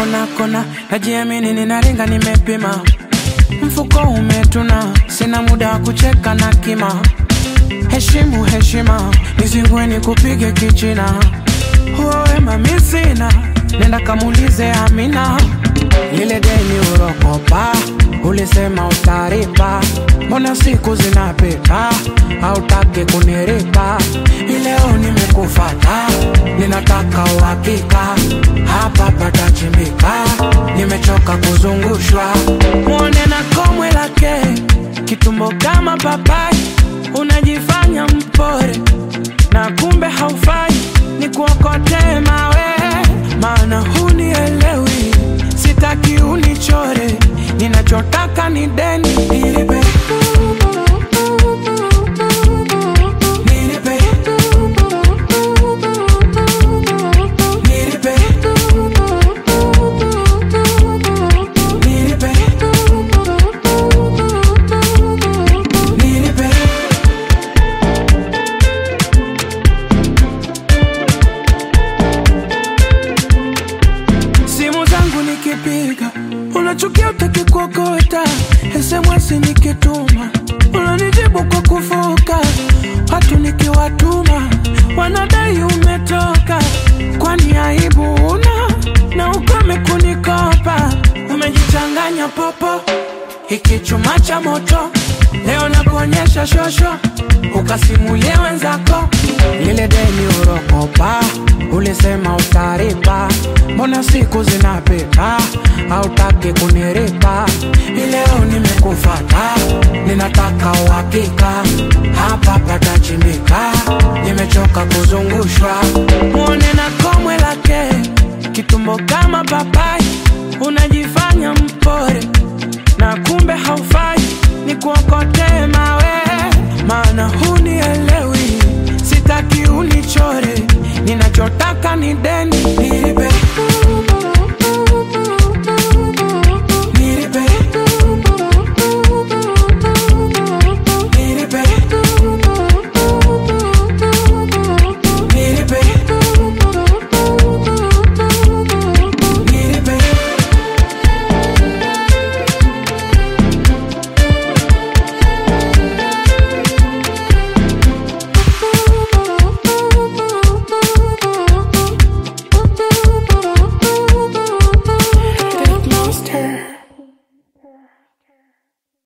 kona kona, najiamini ninaringa, nimepima mfuko umetuna, sina muda wa kucheka na kima. Heshimu heshima, nizingue nikupige kichina. Huo wema mi sina, nenda kamulize Amina. Lile deni urokopa, ulisema utaripa, mbona siku zinapita, hautaki kuniripa. Ileo nimekufata, ninataka uhakika, hapa patachimbika, nimechoka kuzungushwa. Mwone na komwe lake, kitumbo kama papai, unajifanya mpore na kumbe haufai, ni kuokotee mawe, maana hunielewi, sitaki unichore, ninachotaka ni deni nilipe, nilipe, nilipe, nilipe, nilipe. simu zangu nikipiga unachukia utaki kuokota SMS nikituma unanijibu kwa kufoka watu nikiwatuma wanadai umetoka kwani aibu una na ukome kunikopa umejichanganya popo hiki chuma cha moto leo nakuonyesha shosho ukasimulie wenzako lile deni urokopa ulisema utaripa mbona siku zinapita hautaki kuniripa ileo nimekufata ninataka uhakika hapa patachimbika nimechoka kuzungushwa mwone na komwe lake kitumbo kama papai unajifanya mpore na kumbe haufai ni kuokotee mawe maana hunielewi sitaki unichore ninachotaka ni deni nilipe nilipe nilipe nilipe nilipe Monster.